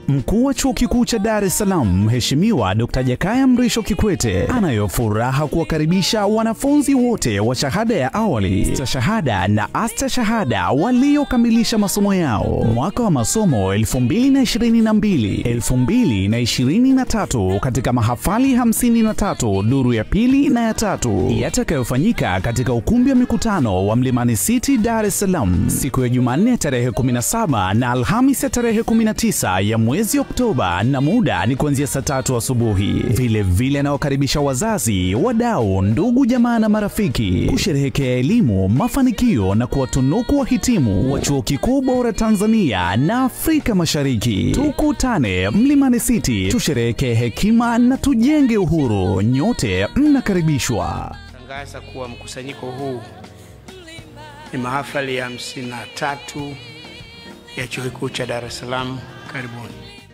Mkuu wa Chuo Kikuu cha Dar es Salaam Mheshimiwa Dr. Jakaya Mrisho Kikwete anayo furaha kuwakaribisha wanafunzi wote wa shahada ya awali, stashahada na astashahada waliokamilisha masomo yao mwaka wa masomo 2022 2023 katika mahafali 53 duru ya pili na ya tatu yatakayofanyika katika ukumbi wa mikutano wa Mlimani City, Dar es Salaam siku ya Jumanne tarehe 17 na Alhamisi ya tarehe 19 ya mwezi Oktoba, na muda ni kuanzia saa tatu asubuhi. Vile vile anawakaribisha wazazi, wadau, ndugu, jamaa na marafiki kusherehekea elimu, mafanikio na kuwatunuku wahitimu wa chuo kikuu bora Tanzania na Afrika Mashariki. Tukutane Mlimani City, tusherehekee hekima na tujenge uhuru. Nyote mnakaribishwa. Tangaza kuwa mkusanyiko huu ni mahafali ya 53 ya Chuo Kikuu cha Dar es Salaam. Karibuni.